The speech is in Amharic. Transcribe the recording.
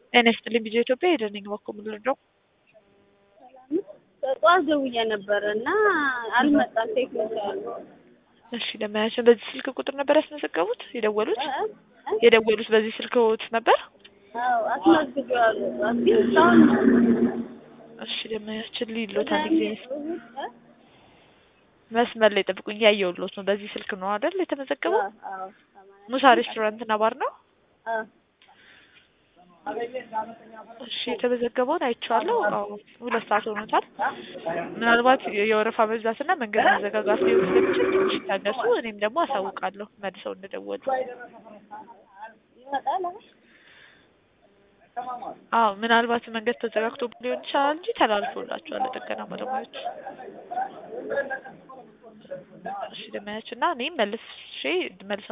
ጤና ይስጥልኝ ቢጀ ኢትዮጵያ ሄደን ነኝ በኩል ምንድነው ጠዋት ደውዬ ነበረ እና አልመጣም ቴክኒሻል እሺ ለማያችን በዚህ ስልክ ቁጥር ነበር ያስመዘገቡት የደወሉት የደወሉት በዚህ ስልክዎት ነበር አዎ አስመዝግቤዋለሁ ጠዋት ግን እስካሁን እሺ ለማያችን ሊሎት አንድ ጊዜ መስመር ላይ ጠብቁኝ እያየሁልዎት ነው በዚህ ስልክ ነው አይደል የተመዘገበው አዎ ሙሳ ሬስቶራንት እና ባር ነው አዎ እሺ የተመዘገበውን አይቼዋለሁ። አዎ ሁለት ሰዓት ሆኖታል። ምናልባት የወረፋ መብዛትና መንገድ መዘጋጋት ሊሆን ስለሚችል ትንሽ ይታገሱ። እኔም ደግሞ አሳውቃለሁ መልሰው እንደደወሉ። ይመጣል አሁን አዎ ምናልባት መንገድ ተዘጋግቶ ሊሆን ይችላል እንጂ ተላልፎላቸዋል ለጥገና ባለሙያዎች። እሺ ደመያች እና እኔም መልሼ መልሰው